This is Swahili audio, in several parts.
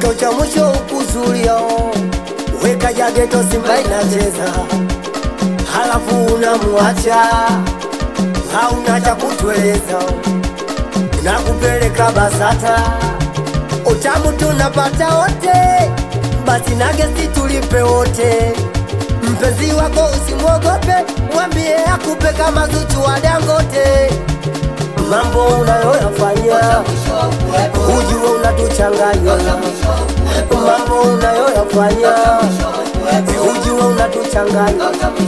mwisho cha mwisho ukuzulia weka jageto simba inacheza halafu unamwacha hauna cha kutueleza na kupeleka basata utamu tunapata wote basi na gesti tulipe wote mpenzi wako usimwogope mwambie akupe kama zuchu wa dangote mambo unayoyafanya ujue unatuchanganya mambo unayoyafanya ujue unatuchanganya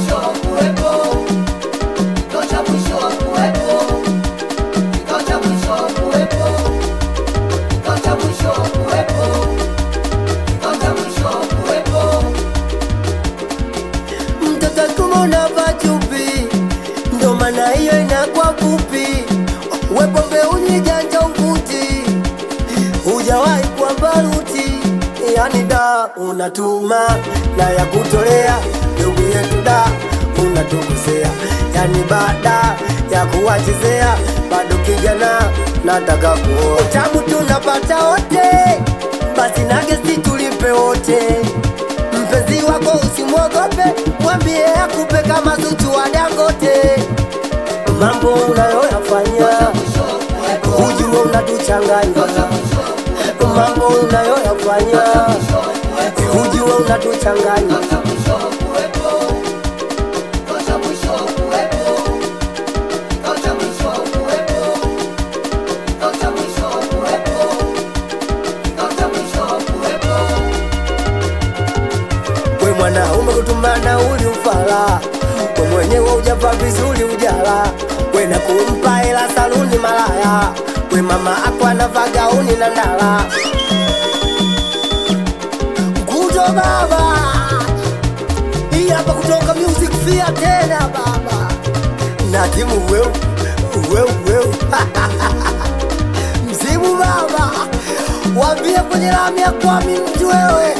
mtoto kumona pachupi ndo maana hiyo inakuwa fupi wepombe unyijanja ukuti hujawahi kwa baruti yani da unatuma na ya kutolea ndugu yetu da unatukosea yani baada ya kuwachezea bado kijana nataka kuoa tamu tunapata wote basi na gesti tulipe wote mpenzi wako usimwogope mwambie akupe kama zuchu wa dangote mambo unayoyafanya ujue unatuchanganya mambo unayoyafanya ujue unatuchanganya we mwanaume kutumana uli ufala we mwenyewe ujava vizuri ujala we na kumpa hela saluni malaya we mama ako anavaa gauni na ndala nguzo baba hii hapa kutoka music fia tena baba na timu weu weu weu mzimu baba wambie kwenye lami ya kwami mtu wewe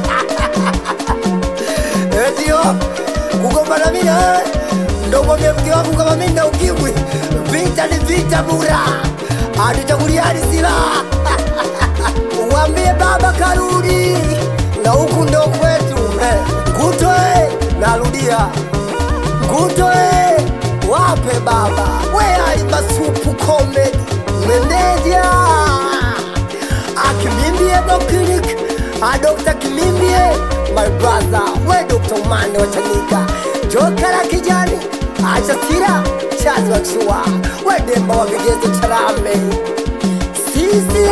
ndio kugombana mimi na wewe ndo mwambie mke wangu kama mimi na ukimwi vita ni vita bura atuchaguliani silaha wambie baba karudi na huku ndo kwetu eh. ngutoe narudia ngutoe wape baba we alimasupu comedy meneja akimimbie doklinik adokta kimimbie my brother we dokta umane watanika joka la kijani achasira chazi wakishua we demba wa vigezo charame sisi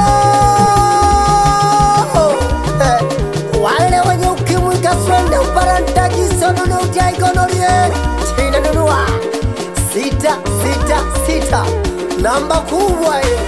hao eh, wale wenye ukimwi kaswende uparantajisonunujaikonorie chinanunua sita sita sita namba kubwa hiyo